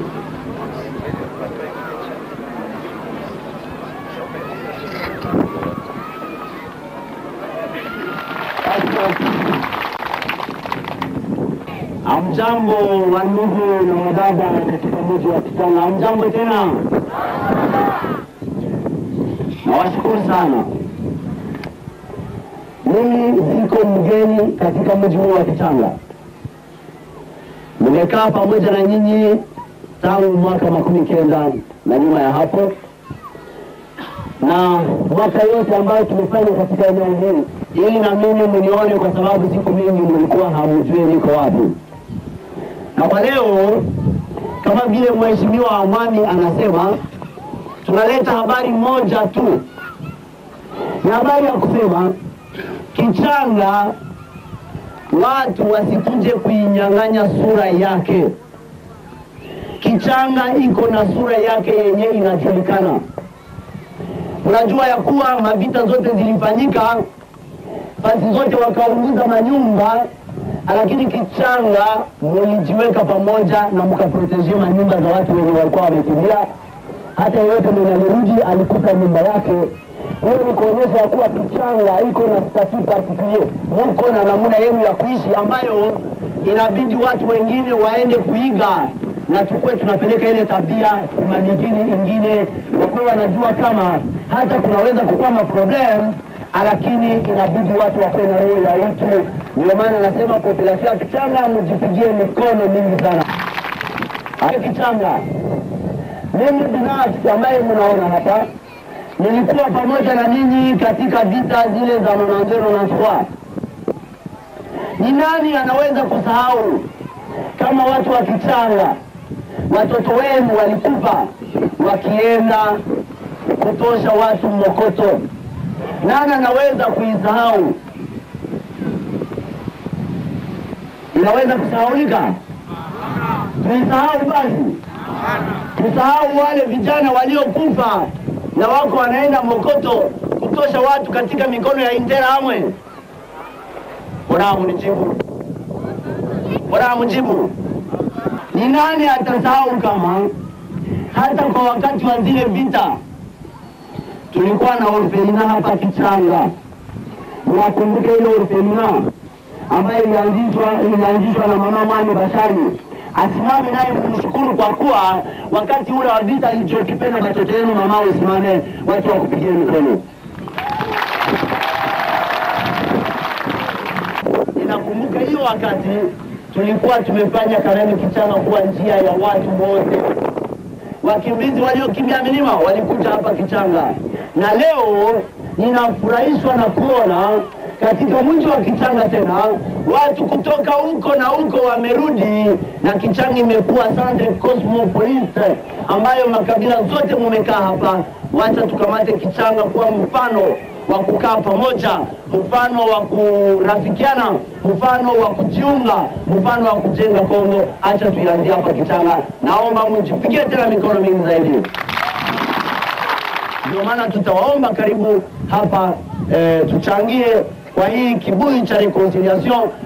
Amjambo wa ndugu na wadada katika mji wa Kitanga, amjambo tena. Nawashukuru sana. Mimi siko mgeni katika mji huu wa Kitanga, nimekaa pamoja na nyinyi tangu mwaka makumi kenda na nyuma ya hapo, na mwaka yote ambayo tumefanya katika eneo hili, ili na mimi mnione, kwa sababu siku mingi mlikuwa hamjui niko wapi. Na kwa leo kama vile mheshimiwa Amani anasema, tunaleta habari moja tu, ni habari ya kusema Kichanga watu wasikuje kuinyang'anya sura yake. Kichanga iko na sura yake yenye inajulikana. Unajua ya kuwa mavita zote zilifanyika fasi zote wakaunguza manyumba, lakini Kichanga mulijiweka pamoja na mkaproteje manyumba za watu wenye walikuwa wamekimbia. Hata yeyote mwenye alirudi alikuta nyumba yake. Hiyo ni kuonyesha ya kuwa Kichanga iko na statut particulier, muko na namna yenu ya kuishi ambayo inabidi watu wengine waende kuiga na tukue tunapeleka ile tabia kumanyingine ingine, wakuwe wanajua kama hata kunaweza kukuwa maproblem, lakini inabidi watu wakuwe na roho ya utu. Ndio maana nasema population ya Kichanga mjipigie mikono mingi sana. Hayo Kichanga, mimi binafsi ambaye mnaona hapa nilikuwa pamoja na ninyi katika vita zile za Monanzero na Swa. Ni nani anaweza kusahau kama watu wa Kichanga watoto wenu walikufa wakienda kutosha watu Mokoto? Nani anaweza kuisahau? Inaweza kusahaulika? Tuisahau basi, tusahau wale vijana waliokufa na wako wanaenda Mokoto kutosha watu katika mikono ya Indera Amwe. Bora mnijibu, bora mjibu. Ni nani atasahau kama hata kwa wakati wa zile vita tulikuwa na orfelina hapa Kichanga? Mnakumbuka ile orfelina ambayo ilianzishwa ilianzishwa na mama Mwani Bashari asimame naye kumshukuru kwa kuwa wakati ule wa vita alichokipenda watoto wenu mama, usimame watu wakupigie mikono. Ninakumbuka hiyo wakati tulikuwa tumefanya Karemi Kichanga kuwa njia ya watu wote. Wakimbizi waliokimbia milima walikuja hapa Kichanga, na leo ninafurahishwa na kuona katika mji wa Kichanga tena watu kutoka huko na huko wamerudi, na Kichanga imekuwa centre cosmopolite ambayo makabila zote mumekaa hapa. Wacha tukamate Kichanga kuwa mfano wa kukaa pamoja, mfano wa kurafikiana, mfano wa kujiunga, mfano wa kujenga Kongo. Acha tuianzie hapa Kichanga. Naomba mjipigie tena mikono mingi zaidi. Ndio maana tutawaomba karibu hapa eh, tuchangie kwa hii kibuyu cha reconciliation